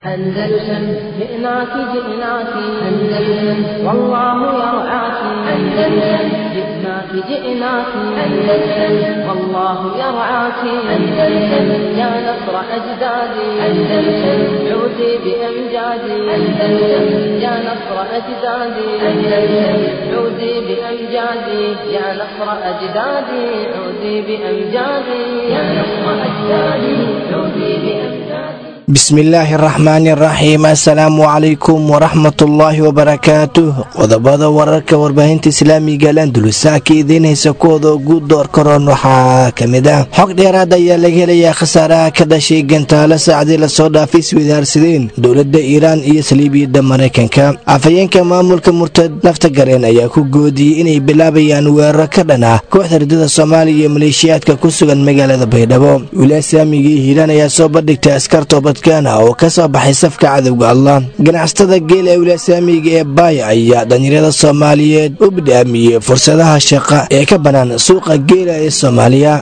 أندلسن جئناك جئناك أندلسن والله يرعاك أندلسن جئناك جئناك أندلسن والله يرعاك أندلسن يا نصر أجدادي أندلسن عودي بأمجادي أندلسن يا نصر أجدادي أندلسن عودي بأمجادي يا نصر أجدادي عودي بأمجادي يا نصر أجدادي عودي بأمجادي bismillaahi araxmaani araxiim assalaamu calaykum waraxmatullaahi wabarakaatuh qodobada wararka warbaahinta islaamiga landulusa ka idiin haysa kuwooda ugu door karoon waxaa ka mid ah xog dheeraad ayaa laga helayaa khasaaraha ka dhashay gantaalo saacdii lasoo dhaafay iswadaarsadeen dowladda iiraan iyo saliibiyadda maraykanka afhayeenka maamulka murtad nafta gareen ayaa ku goodiyey inay bilaabayaan weeraro ka dhan ah kooxda ridada soomaaliya iyo maleeshiyaadka ku sugan magaalada baydhabo wilaaya islaamiga iyo hiiraan ayaa soo bandhigtay askar toobad oo ka soo baxay safka cadowga allah ganacsatada geel ee wilasaamiga ee baaya ayaa dhalinyarada soomaaliyeed u bidhaamiyey fursadaha shaqa ee ka bannaan suuqa geela ee soomaaliya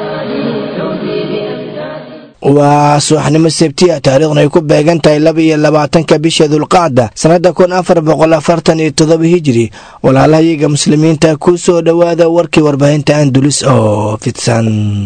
waa subaxnimo sebtiya taariikhna ay ku beegan tahay laba iyo labaatanka bisha dulqacda sannada kun afar boqol afartan iyo toddoba hijiri walaalahayaga muslimiinta ku soo dhowaada warkii warbaahinta andulus oo fidsan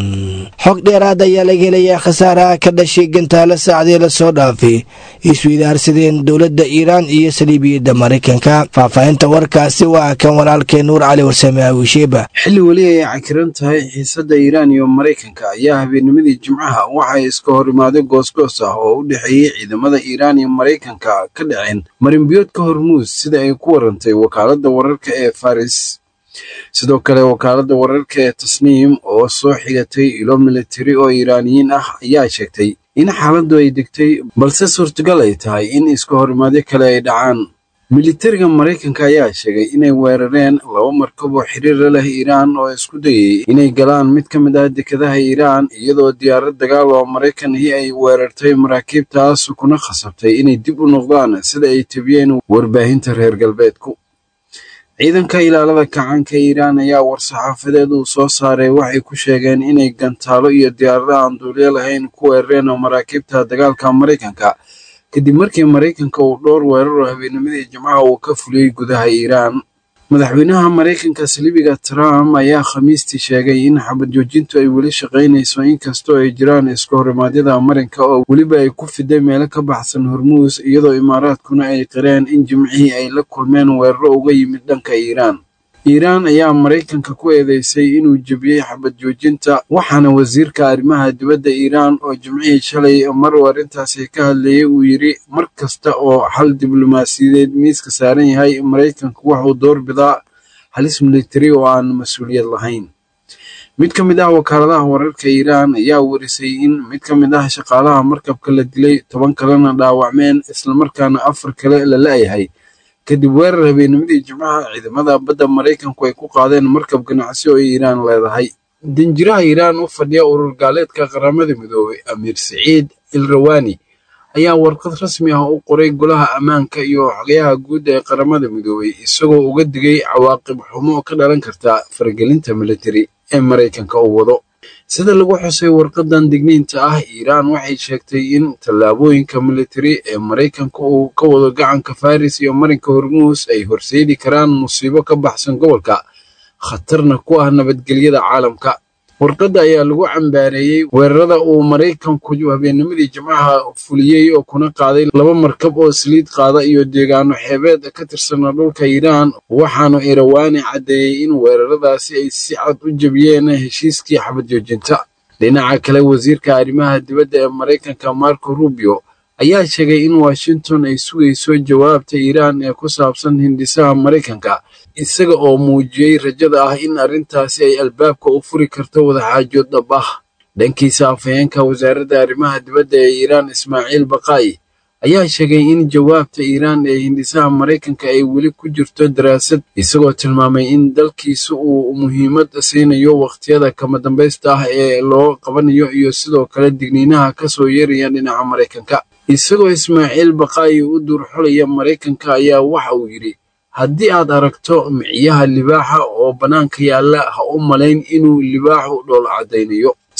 xog dheeraad ayaa laga helayaa khasaaraha ka dhashay gantaalo saacdii lasoo dhaafay isweydaarsadeen dowladda iiraan iyo saliibiyadda maraykanka faahfaahinta warkaasi waa kan walaalkee nuur cali warsame awisheeba xilli weli ay cakiran tahay xiisadda iiraan iyo maraykanka ayaa habeennimadii jimcaha waxay iska hor imaaday goosgoos ah oo u dhexeeyey ciidamada iiraan iyo maraykanka ka dhaceen marinbiyoodka hormuus sida ay ku warantay wakaaladda wararka ee faris sidoo kale wakaaladda wararka ee tasniim oo soo xigatay ilo militari oo iiraaniyiin ah ayaa sheegtay in xaaladdu ay degtay balse suurtagal ay tahay in iska horimaadyo kale ay dhacaan militariga maraykanka ayaa sheegay inay weerareen laba markab oo xiriira leh iiraan oo isku dayay inay galaan mid ka mid ah dekadaha iiraan iyadoo diyaarad dagaal oo maraykan ahi ay weerartay maraakiibtaas kuna khasabtay inay dib u noqdaan sida ay tebiyeen warbaahinta reer galbeedku ciidanka ilaalada kacaanka iiraan ayaa war-saxaafadeed uu soo saaray waxay ku sheegeen inay gantaalo iyo diyaarada aan duulyo lahayn ku weerareen maraakiibta dagaalka maraykanka kadib markii maraykanka uu dhowr weeraro habeennimadii jimcaha uu ka fuliyey gudaha iiraan madaxweynaha maraykanka saliibiga trump ayaa khamiistii sheegay in xabad joojintu ay weli shaqaynayso inkastoo ay jiraan iska horimaadyada marinka oo weliba ay ku fiday meelo ka baxsan hormuus iyadoo imaaraadkuna ay qireen in jimcihii ay la kulmeen weeraro uga yimid dhanka iiraan iiraan ayaa maraykanka ku eedeysay inuu jebiyey xabad joojinta waxaana wasiirka arrimaha dibadda iiraan oo jimcihii shalay mar uu arrintaasi ka hadlayay uu yidhi mar kasta oo xal diblomaasiyadeed miiska saaran yahay maraykanku wuxuu door bidaa halis militari oo aan mas-uuliyad lahayn mid ka mid ah wakaaladaha wararka iiraan ayaa warisay in mid ka mid ah shaqaalaha markabka la dilay toban kalena dhaawacmeen islamarkaana afar kale la la'yahay kadib weerar habeennimadii jimcaha ciidamada badda maraykanku ay ku qaadeen markab ganacsi oo iiraan leedahay danjiraha iiraan u fadhiya urur gaaleedka qaramada midoobay amiir siciid ilrawani ayaa warqad rasmi ah u qoray golaha ammaanka iyo xogayaha guud ee qaramada midoobay isagoo uga digay cawaaqib xumo ka dhalan karta faragelinta militari ee maraykanka uu wado sida lagu xusay warqadan digniinta ah iiraan waxay sheegtay in tallaabooyinka militari ee maraykanka uu ka wado gacanka faris iyo marinka hormuus ay horseedi karaan musiibo ka baxsan gobolka khatarna ku ah nabadgelyada caalamka warqadda ayaa lagu cambaareeyey weerarada uu maraykanku habeennimadii jimcaha fuliyey oo kuna qaaday laba markab oo saliid qaada iyo deegaano xeebeed ka tirsana dhulka iiraan waxaanu irawaani caddeeyey in weeraradaasi ay si cad u jebiyeen heshiiskii xabad joojinta dhinaca kale wasiirka arrimaha dibadda ee maraykanka marco rubio ayaa sheegay in washington ay sugayso jawaabta iiraan ee ku saabsan hindisaha maraykanka isaga oo muujiyey rajada ah in arrintaasi ay albaabka u furi karto wadaxaajood dhab ah dhankiisa afhayeenka wasaaradda arrimaha dibadda ee iiraan ismaaciil baqaa'i ayaa sheegay in jawaabta iiraan ee hindisaha maraykanka ay weli ku jirto daraasad isagoo tilmaamay in dalkiisa uu muhiimad siinayo wakhtiyada kama dambaysta ah ee loo qabanayo iyo sidoo kale digniinaha ka soo yeeraya dhinaca maraykanka isagoo ismaaciil baqaa'i u duurxulaya maraykanka ayaa waxa uu yidhi haddii aad aragto miciyaha libaaxa oo bannaanka yaalla ha u malayn inuu libaaxu dhool caddaynayo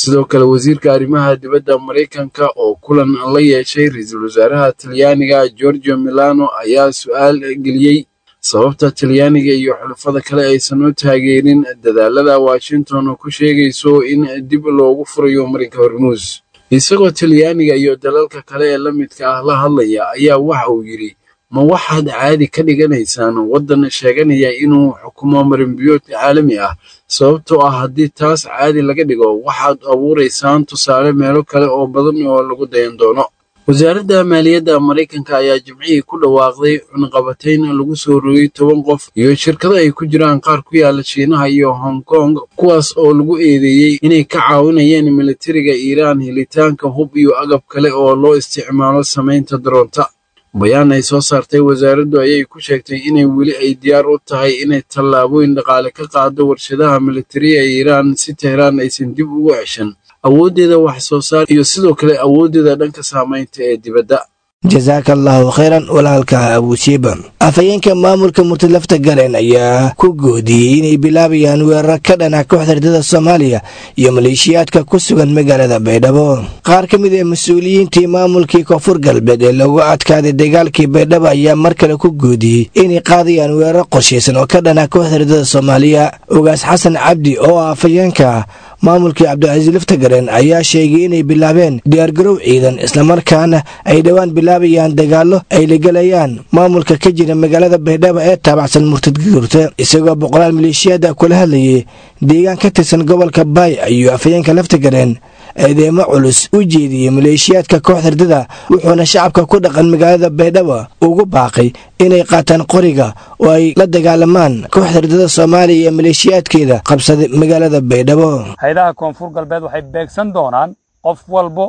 sidoo kale wasiirka arrimaha dibadda maraykanka oo kulan la yeeshay ra-iisul wasaaraha talyaaniga georgio milano ayaa su-aal geliyey sababta talyaaniga iyo xulafada kale aysan u taageerin dadaalada washington oo ku sheegayso in dib loogu furayo marinka hormuus isagoo talyaaniga iyo dalalka kale ee la midka ah la hadlaya ayaa waxa uu yidhi ma waxaad caadi ka dhiganaysaan waddan sheeganaya inuu xukumo marinbiyood caalami ah sababtoo ah haddii taas caadi laga dhigo waxaad abuuraysaan tusaale meelo kale oo badan oo lagu dayan doono wasaaradda maaliyadda maraykanka ayaa jimcihii ku dhawaaqday cunaqabatayn lagu soo rogay toban qof iyo shirkado ay ku jiraan qaar ku yaala shiinaha iyo hong kong kuwaas oo lagu eedeeyey inay ka caawinayeen militariga iiraan helitaanka hub iyo agab kale oo loo isticmaalo samaynta daroonta bayaan ay soo saartay wasaaraddu ayay ku sheegtay inay weli ay diyaar u tahay inay tallaabooyin dhaqaale ka qaado warshadaha militariga ee iiraan si tehraan aysan dib ugu ceshan awooddeeda wax soo saar iyo sidoo kale awooddeeda dhanka saamaynta ee dibadda jasaaka allaahu khayran walaalka abuusiiba afhayeenka maamulka murtadlafta garen ayaa ku goodiyey inay bilaabayaan weerar ka dhana kooxda ardada soomaaliya iyo maleeshiyaadka ku sugan magaalada baydhabo qaar ka mid ee mas-uuliyiintii maamulkii koonfur galbeed ee lagu adkaaday dagaalkii baydhabo ayaa mar kale ku goodiyey inay qaadayaan weerar qorshaysan oo ka dhana kooxda ardada soomaaliya ogaas xasan cabdi oo ah afhayeenka maamulkii cabdicasiis laftagaren ayaa sheegay inay bilaabeen diyaargarow ciidan islamarkaana ay dhowaan bilaabayaan dagaallo ay la gelayaan maamulka ka jira magaalada baydhabo ee taabacsan murtadguurta isagoo boqolaal maleeshiyaada kula hadlayay deegaan ka tirsan gobolka baay ayuu afhayeenka laftagareen eedeemo culus u jeediyey maleeshiyaadka kooxda ardada wuxuuna shacabka ku dhaqan magaalada baydhabo ugu baaqay inay qaataan qoriga oo ay la dagaalamaan kooxda ardada soomaaliya iyo maleeshiyaadkeeda qabsaday magaalada baydhabo hay-adaha koonfur galbeed waxay beegsan doonaan qof walbo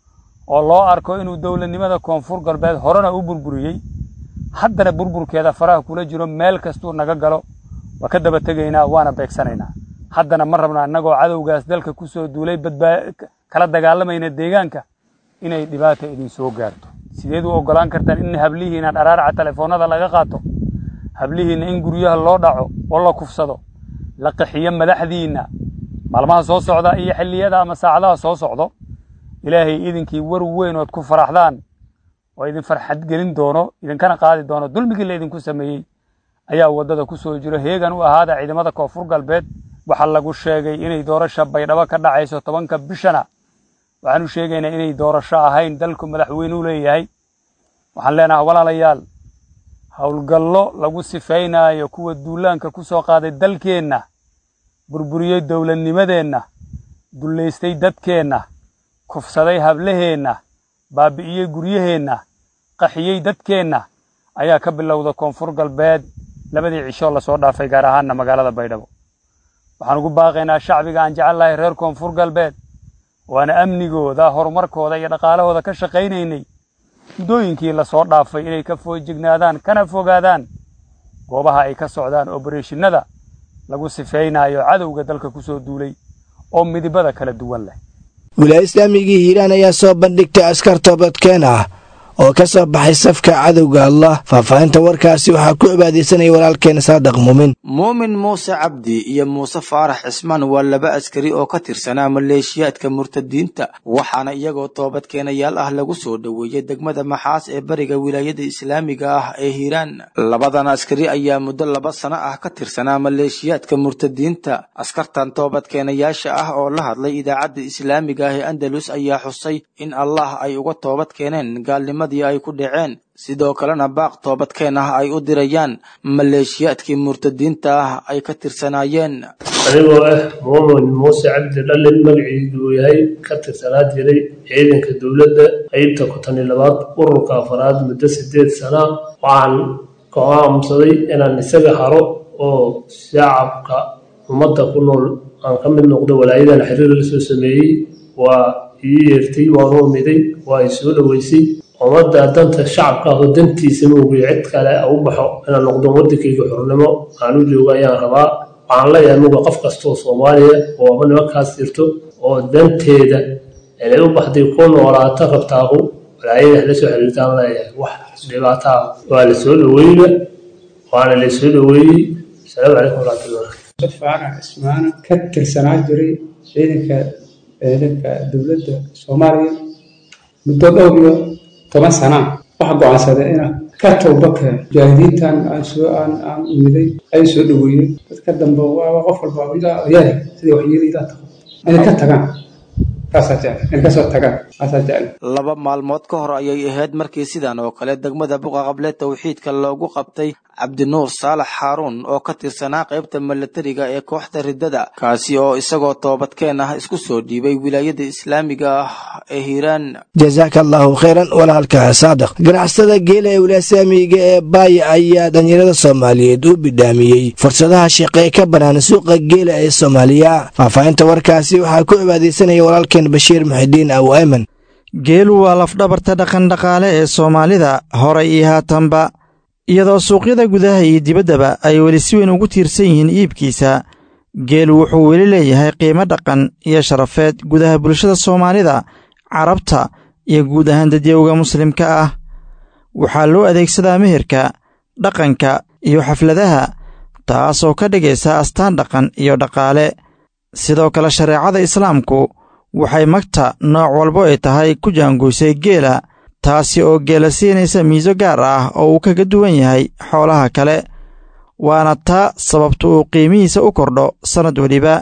oo loo arko inuu dowladnimada koonfur galbeed horena u burburiyey haddana burburkeeda faraha kula jiro meel kastuu naga galo waa ka daba tegaynaa waana beegsanaynaa haddana ma rabna annagoo cadowgaas dalka ku soo duulay badbaa kala dagaalamayna deegaanka inay dhibaata idin soo gaarto sideed u oggolaan kartaan in hablihiina dharaaraca telefoonnada laga qaato hablihiinna in guryaha loo dhaco oo la kufsado la qaxiyo madaxdiinna maalmaha soo socda iyo xilliyada ama saacadaha soo socdo ilaahay idinkii war weyn ood ku faraxdaan oo idin farxad gelin doono idinkana qaadi doono dulmigii la idinku sameeyey ayaa waddada ku soo jiro heegan u ahaada ciidamada koonfur galbeed waxaa lagu sheegay inay doorasha baydhabo ka dhacayso tobanka bishana waxaan u sheegaynaa inay doorasho ahayn dalku madaxweyne u leeyahay waxaan leenahay walaalayaal howlgallo lagu sifaynaayo kuwa duulaanka ku soo qaaday dalkeenna burburiyey dowladnimadeenna dullaystay dadkeenna kufsaday hablaheenna baabi'iyey guryaheenna qaxiyey dadkeenna ayaa ka bilowda koonfur galbeed labadii cishoo lasoo dhaafay gaar ahaanna magaalada baydhabo waxaan ugu baaqaynaa shacbiga aan jecel lahay reer koonfur galbeed waana amnigooda horumarkooda iyo dhaqaalahooda ka shaqaynaynay muddooyinkii lasoo dhaafay inay ka foojignaadaan kana fogaadaan goobaha ay ka socdaan obereshinada lagu sifaynayo cadowga dalka ku soo duulay oo midibada kala duwan leh wilaaya islaamigii hiiraan ayaa soo bandhigtay askar toobadkeen ah oo ka soo baxay safka cadowga allah faahfaahinta warkaasi waxaa ku cibaadaysanaya walaalkeena saadaq muumin muumin muuse cabdi iyo muuse faarax cismaan waa laba askari oo ka tirsanaa maleeshiyaadka murtadiinta waxaana iyagoo toobadkeenayaal ah lagu soo dhoweeyey degmada maxaas ee bariga wilaayada islaamiga ah ee hiiraan labadan askari ayaa muddo laba sano ah ka tirsanaa maleeshiyaadka murtadiinta askartan toobadkeenayaasha ah oo la hadlay idaacadda islaamiga ah ee andalus ayaa xusay in allah ay uga toobad keeneen gaalnimo ay ku dhaceen sidoo kalena baaq toobadkeen ah ay u dirayaan maleeshiyaadkii murtadiinta ah ay ka tirsanaayeen anigoo ah muumin muuse cabdi dhallin magaciidu uu yahay ka tirsanaa jiray ciidanka dowladda qaybta konton iyo labaad ururka afaraad muddo sideed sana waxaan go'aamsaday inaan isaga haro oo shacabka ummadda ku nool aan ka mid noqdo walaayadan xiriir la soo sameeyey waa ii yeertay waan u umiday waa ay soo dhoweysay ummadda danta shacabka oo dantiisa moogiyo cid kale u baxo inaan noqdo waddankayga xornimo aan u joogo ayaan rabaa waxaan leeyahay muga qof kastoo soomaaliya oo aba nimankaas jirto oo danteeda inay u baxday ku noolaato rabtaahu walaayada la soo xiriirtaan leeyahay wax dhibaataa waa la soo dhoweyna waana la soo dhoweeyey asalaamu calaykum waraxmatullah faarax cismaan ka tirsanaa jiray ciidanka ciidanka dowladda soomaaliya muddo dhowr iyo toban sana waxaa go-aansaday inaan ka towbaka mujaahidiintan aan soo aan aan imiday ay soo dhaweeyey dadka dambe waa qof walba idaa oyaada sidai waxyeeli idaa tago inay ka tagaan kaasaa jecel inay kasoo tagaan kaasaa jecel laba maalmood ka hor ayay ahayd markii sidan oo kale degmada buqa qable tawxiidka loogu qabtay cabdinuur saalax xaaruun oo ka tirsanaa qaybta milatariga ee kooxda riddada kaasi oo isagoo toobadkeen ah isku soo dhiibay wilaayada islaamiga ah ee hiiraan jasaaka allaahu khayran walaalka saadiq ganacsatada geela ee wilaasaamiga ee baaya ayaa dhalinyarada soomaaliyeed u bidhaamiyey fursadaha shaqe ee ka bannaan suuqa geela ee soomaaliya faahfaahinta warkaasi waxaa ku cibaadaysanaya walaalkeen bashiir muxidiin aw ayman geelu waa lafdhabarta dhaqandhaqaale ee soomaalida horay iyo haatanba iyadoo suuqyada gudaha iyo dibaddaba ay weli si weyn ugu tiirsan yihiin iibkiisa geelu wuxuu weli leeyahay qiimo dhaqan iyo sharafeed gudaha bulshada soomaalida carabta iyo guud ahaan dadyowga muslimka ah waxaa loo adeegsadaa meherka dhaqanka iyo xafladaha taasoo ka dhigaysa astaan dhaqan iyo dhaqaale sidoo kale shareecada islaamku waxay magta nooc walbo ay tahay ku jaangoysay geela taasi oo geela siinaysa miiso gaar ah oo uu kaga duwan yahay xoolaha kale waana taa sababta uu qiimihiisa u kordho sannad weliba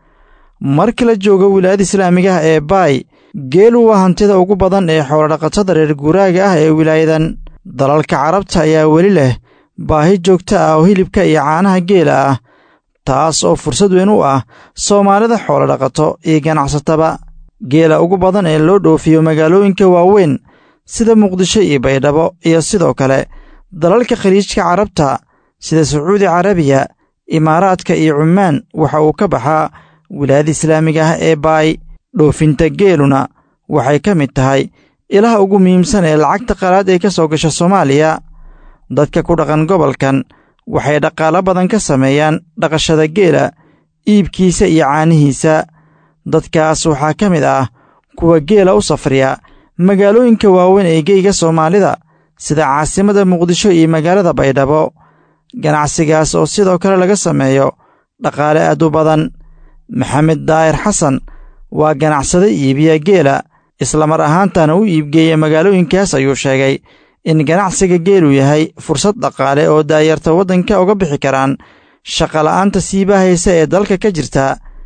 marka la joogo wilaayada islaamigaha ee baay geelu waa hantida ugu badan ee xoolodhaqatada reer guuraaga ah ee wilaayadan dalalka carabta ayaa weli leh baahi joogta ah oo hilibka iyo caanaha geela ah taas oo fursad weyn u ah soomaalida xoolodhaqato iyo ganacsataba geela ugu badan ee loo dhoofiyo magaalooyinka waaweyn sida muqdisho iyo baydhabo iyo sidoo kale dalalka khaliijka carabta sida sacuudi carabiya imaaraadka iyo cumaan waxa uu ka baxaa wilaayada islaamiga ah ee baay dhoofinta geeluna waxay ka mid tahay ilaha ugu muhiimsan ee lacagta qalaad ee ka soo gasha soomaaliya dadka ku dhaqan gobolkan waxay dhaqaalo badan ka sameeyaan dhaqashada geela iibkiisa iyo caanihiisa dadkaas waxaa ka mid ah kuwa geela u safriya magaalooyinka waaweyn ee geyga soomaalida sida caasimada muqdisho iyo magaalada baydhabo ganacsigaas oo sidoo kale laga sameeyo dhaqaale aad u badan maxamed daa'ir xasan waa ganacsade iibiya geela islamar ahaantana u iibgeeya magaalooyinkaas ayuu sheegay in ganacsiga geelu yahay fursad dhaqaale oo daayarta waddanka uga bixi karaan shaqola'aanta siibahaysa ee dalka ka jirta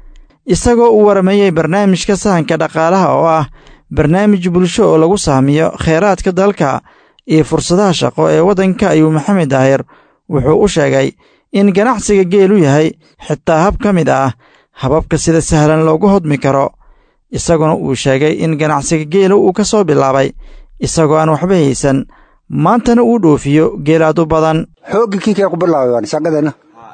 isagoo u warameeyey barnaamijka sahanka dhaqaalaha oo ah barnaamij bulsho oo lagu sahmiyo kheyraadka dalka iyo fursadaha shaqo ee waddanka ayuu maxamed daahir wuxuu u sheegay in ganacsiga geelu yahay xitaa hab ka mid ah hababka sida sahlan loogu hodmi karo isaguna uu sheegay in ganacsiga geelu uu ka soo bilaabay isagoo aan waxba haysan maantana uu dhoofiyo geelaad u badan hoogi kiikay ku bilaabaan shaqadana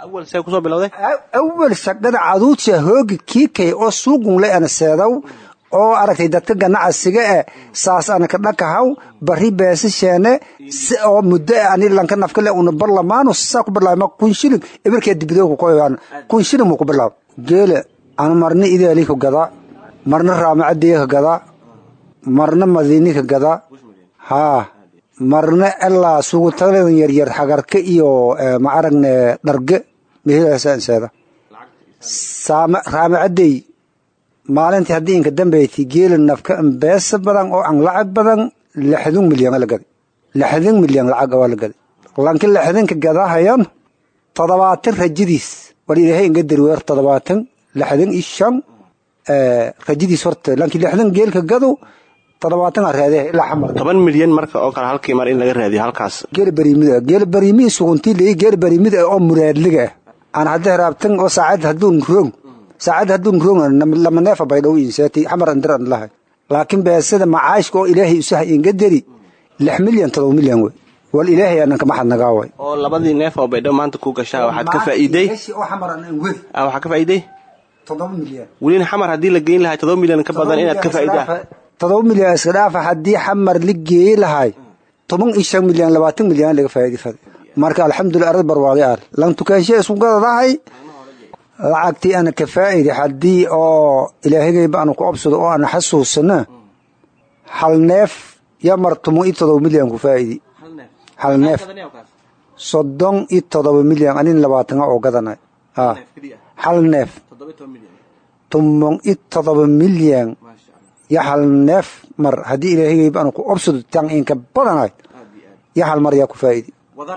awal shaqada caduudsa hoogi kiikay oo suuqunle ana seedaw oo aragtay dadka ganacsiga eh saas ana ka dhakahaw bari beesasheene oo muddo ani lanka nafkale una barlamaano saa ku bilaabma kun shilin ibirkee dibidooku koyaan kun shilin muu ku bilaab geele anu marna ideeli ka gadaa marna raamacaddiga ka gadaa marna madiini ka gadaa haa marna ilaa sugutaladan yaryar xagarka iyo ma aragne dharge mehelaasaanseeda raamacadey maalintii haddii inka dambayti geela nafka beesa badan oo an lacag badan lixdun milyan la gaday lixdun milyan lacag waa la gaday lanki lixdinka gadahayan toddobaatan rajadiis war ilaahay inga darweer toddobaatan lixdan iyo shan rajadiis horta lanki lixdan geelka gado toddobaatan raadee ilaa xamar toban milyan marka oo kale halkii mar in laga raadiyo halkaas geela bariimida geela bariimii suguntii leeyi geela bariimida oo muraadliga ah aan hadda raabtan oo saacad hadduun roog saacad hadduun roog lama neefa baydhow inseeti xamar andir an lahay laakiin beesada macaashka oo ilaahay usaha inga dari lix milyan todoba milyan wey wal ilaahay anan kama xadnagaa way oo labadii neef oo baydhow maanta ku gashaa waxaad ka faa'iiday oo xamar an wed waxaa ka faa'iiday todoba milyan welina xamar haddii la geyn lahay todoba milyan ka badan inaad ka faa'iidaa todoba milyan iska dhaafa haddii xamar la geeyi lahay toban iyo shan milyan labaatan milyan laga faa'iidi fada marka alxamdulilah arad barwaaqi ah lan tukaanshe isku gadadahay lacagtii ana ka faa'idi haddii oo ilaahigayba aanu ku obsado oo ana xasuusana hal neef ya mar toban iyo todoba milyan ku faa'idi hal neef soddon iyo todoba milyan anin labaatana oo gadanay hal neef tumon i todoba milyan yo hal neef mar haddii ilaahayba anu ku obsado tan inka badanayd yo hal mar yaa ku faa'idi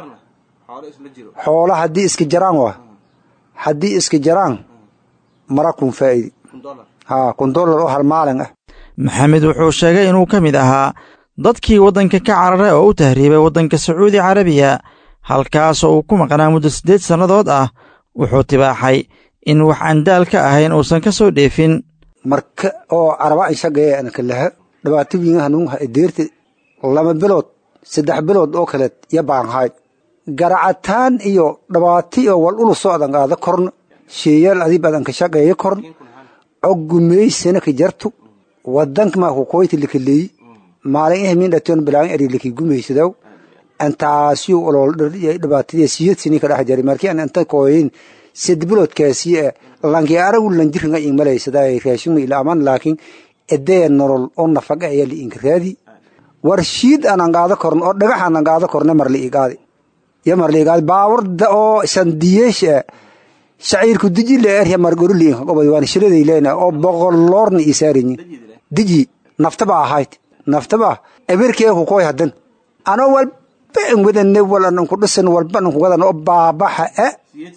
xoola haddii iska jaraan waa haddii iska jaraan mara kun faa'idi haa kun dollar oo hal maalin ah maxamed wuxuu sheegay inuu ka mid ahaa dadkii waddanka ka cararay oo u tahriibay waddanka sacuudi carabiya halkaasoo uu ku maqnaa muddo siddeed sannadood ah wuxuu tibaaxay in wax aan daal ka ahayn uusan ka soo dheefin marka oo caraba ishagaya anaka laha dhibaato wiinga hanuunha edeerta laba bilood saddex bilood oo kaleed yo baanhayd garacataan iyo dhabaati oo wal ulu socdan qaada korna sheeyaal adii badan ka shaqeeya korn coggumeysana ka jartu wadanka maa ku koyti likaleeyi maalin eh min dhatoon bilaan eri liki gumeysadaw antaasiyo olol dhibaatadii siyad sini ka dhex jari markii aan anta kooyin sid biloodkaasi eh lanki aragu lanjiringa in malaysada raashinu ila aman laakiin edee nolol oo nafaga ayaa li inka raadi war shiid aanan qaado korn oo dhagax aanan qaado korne mar li igaadi yo mar li igaadi baawarda oo sandiyeesh eh shaciirku diji le erya margoro li inka qobay waan shiraday leena oo boqoloorna isaarinyi diji naftaba ahayd naftaba eberkee ku koy hadan anoo walba an wadane walan ku dhisan walba an ku wadan oo baabaxa e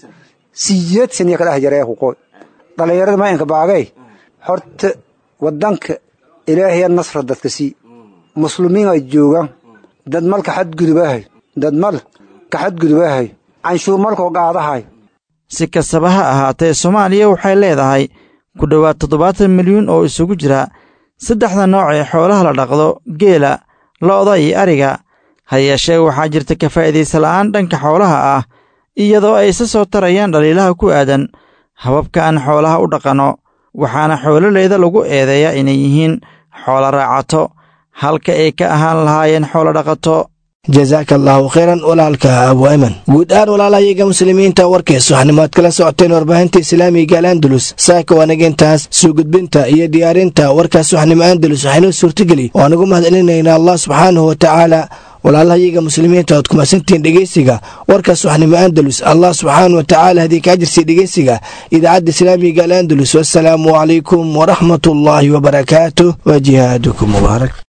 siyeed saniya ka dhex jaree ku koy dhalinyarada ma inka baagay horta wadanka ilaahaya nasra dadka sii muslimiin ay joogaan dad mal ka xadgudubahay dad mal ka xadgudubahay canshuur malkoo qaadahay si kastaba ha ahaatee soomaaliya waxay leedahay ku dhowaad toddobaatan milyuun oo isugu jira saddexda nooc ee xoolaha la dhaqdo geela lo'da iyo ariga ha yeeshee waxaa jirta ka faa'iidaysa la'aan dhanka xoolaha ah iyadoo ay isa soo tarayaan dhaliilaha ku aadan hababka aan xoolaha u dhaqanno waxaana xoololeyda lagu eedeeyaa inay yihiin xoolo raacato halka ay ka ahaan lahaayeen xoolo dhaqato jasaaka allaahu khayran walaalka abu ayman guud ahaan walaalahayaga muslimiinta warkaysa waxnimaad kala socoteen warbaahinta islaamiga al andalus saaka waanagintaas soo gudbinta iyo diyaarinta warkaas waxnimo andalus waxaynoo suurtageli oo anugu mahadcelinaynaa allah subxaanahu wa tacaala walaalahayaga muslimiinta oad kumadsantihiin dhegeysiga warkaas waxnimo andalus allah subxaana wa tacaala haddii kaa jirtay dhegeysiga idaacadda islaamiga al andalus wassalaamu calaykum waraxmat ullaahi wabarakaatuh wa jihaadukum mubaarak